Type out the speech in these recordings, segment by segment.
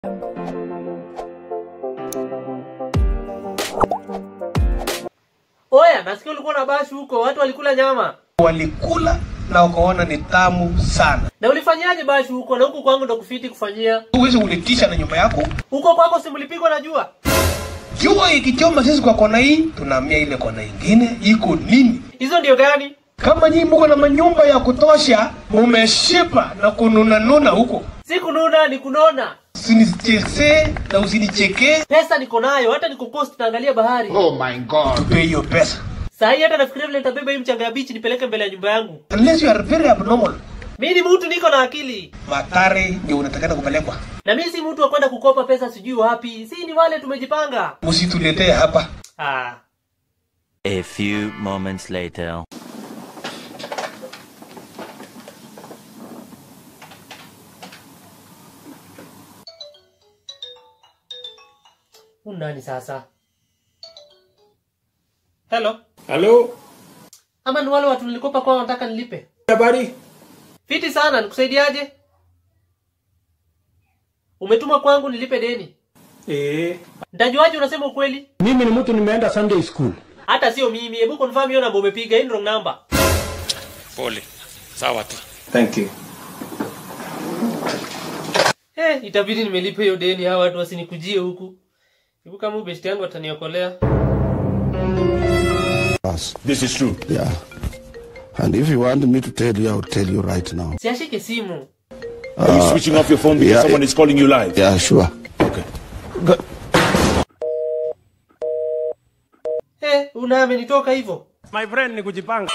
Oya, nasikia ulikuwa na bashi huko, watu walikula nyama. Walikula na wakaona ni tamu sana. Na ulifanyaje bashi huko? Na huku kwangu ndo kufiti kufanyia. Huwezi ulitisha na nyumba yako. Huko kwako si mlipigwa na jua? Jua ikichoma sisi kwa kona hii, tunahamia ile kona ingine. Iko nini? Hizo ndio gani? Kama nyinyi mko na manyumba ya kutosha, mumeshipa na kununanuna huko. Si kununa ni kunona. Usinichekee na usinichekee, Pesa niko nayo, hata niko coast naangalia bahari. Oh my god. tupe hiyo pesa. Saa hii hata nafikiria vile nitabeba hii mchanga ya bichi nipeleke mbele ya nyumba yangu. Unless you are very abnormal. Mimi ni mtu niko na akili. Matare ndio unatakana kupelekwa. Na mimi si mtu wa kwenda kukopa pesa sijui wapi. Si ni wale tumejipanga. Usituletee hapa. Ah. A few moments later. Huyu nani sasa? Hello. Halo, Ama ni wale watu nilikopa kwao wanataka nilipe. habari? Fiti sana, nikusaidiaje? Umetuma kwangu nilipe deni. Eh, Nitajuaje unasema ukweli? mimi ni mtu nimeenda Sunday school. Hata sio mimi. Hebu confirm hiyo namba umepiga. Hii ni wrong number. Pole. Sawa tu. Thank you. Eh, itabidi nimelipe hiyo deni hawa watu wasinikujie huku. Hebu kama huyu besti yangu ataniokolea. us. This is true. Yeah. And if you want me to tell you, I'll tell you right now. Siashike simu. Are you switching off your phone because yeah, someone it- is calling you live? Yeah, sure. Okay. Eh, una amenitoka hivyo. My friend ni kujipanga.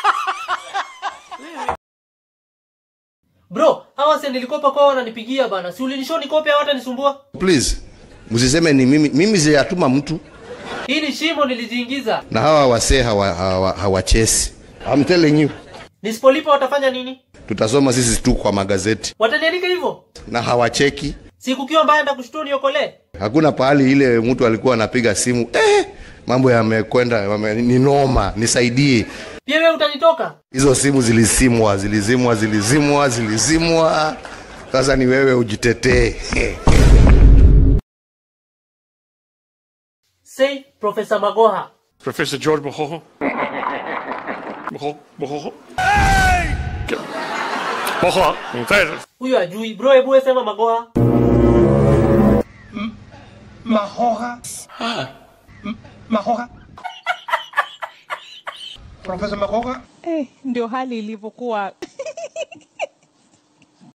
Bro, hawa si nilikopa kwao wananipigia bana. Si ulinishow nikope hawa watanisumbua? Please, msiseme ni mimi. Mimi sijatuma mtu Hii ni shimo nilijiingiza. na hawa wasee hawa, hawa, hawachesi. I'm telling you. Nisipolipa watafanya nini? Tutasoma sisi tu kwa magazeti Wataniandika hivyo? na hawacheki. Siku kiwa mbaya ndakushtua niokolee. Hakuna pahali ile mtu alikuwa anapiga simu eh, mambo yamekwenda yame, ni noma, nisaidie. Pia wewe utanitoka? Hizo simu zilizimwa, zilizimwa, zilizimwa, zilizimwa. Sasa ni wewe ujitetee. Say Professor Magoha. Professor George Mohoho. Moho, Mohoho. Moho. Huyo ajui. Bro, hebu wewe sema Magoha. Mahoha. M- Mahoha. Profesa Mahoha. Eh, ndio hali ilivyokuwa